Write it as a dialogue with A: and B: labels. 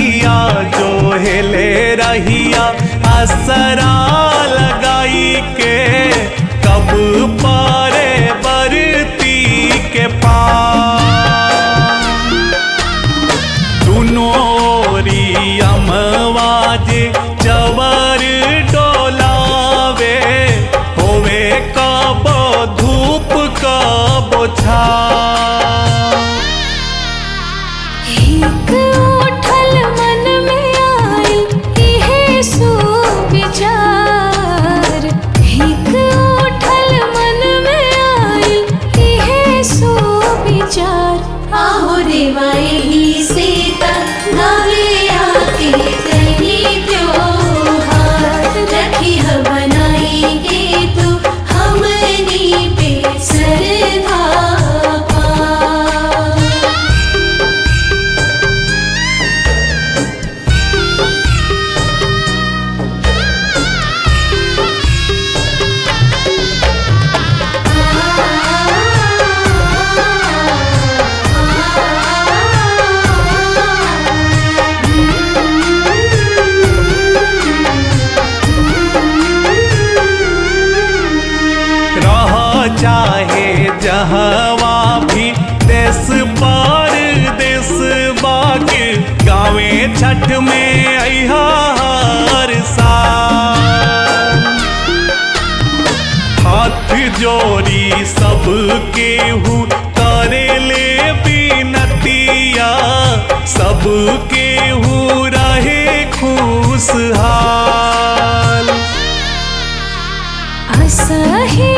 A: नैया जो हेले रहिया असरा लगाई के कब पारे बरती के पार दुनोरी अमवाजे चवर डोलावे होवे कबो धूप कबो छा
B: एक उठल मन में आइल इहे सुविचार एक उठल मन में आइल इहे सुविचार
C: आहो देवा यही सीता गावे आके तेरी त्योहार रखी ह बनाई के तू हमनी पे सरधा पार।
A: रह चाहे जहवा भी देश पर देश बाके गावे छठ में अहा हर साल हाथ जोड़ी सबके हु करे ले बिनतिया सबके हु रहे खुशहाल
B: असही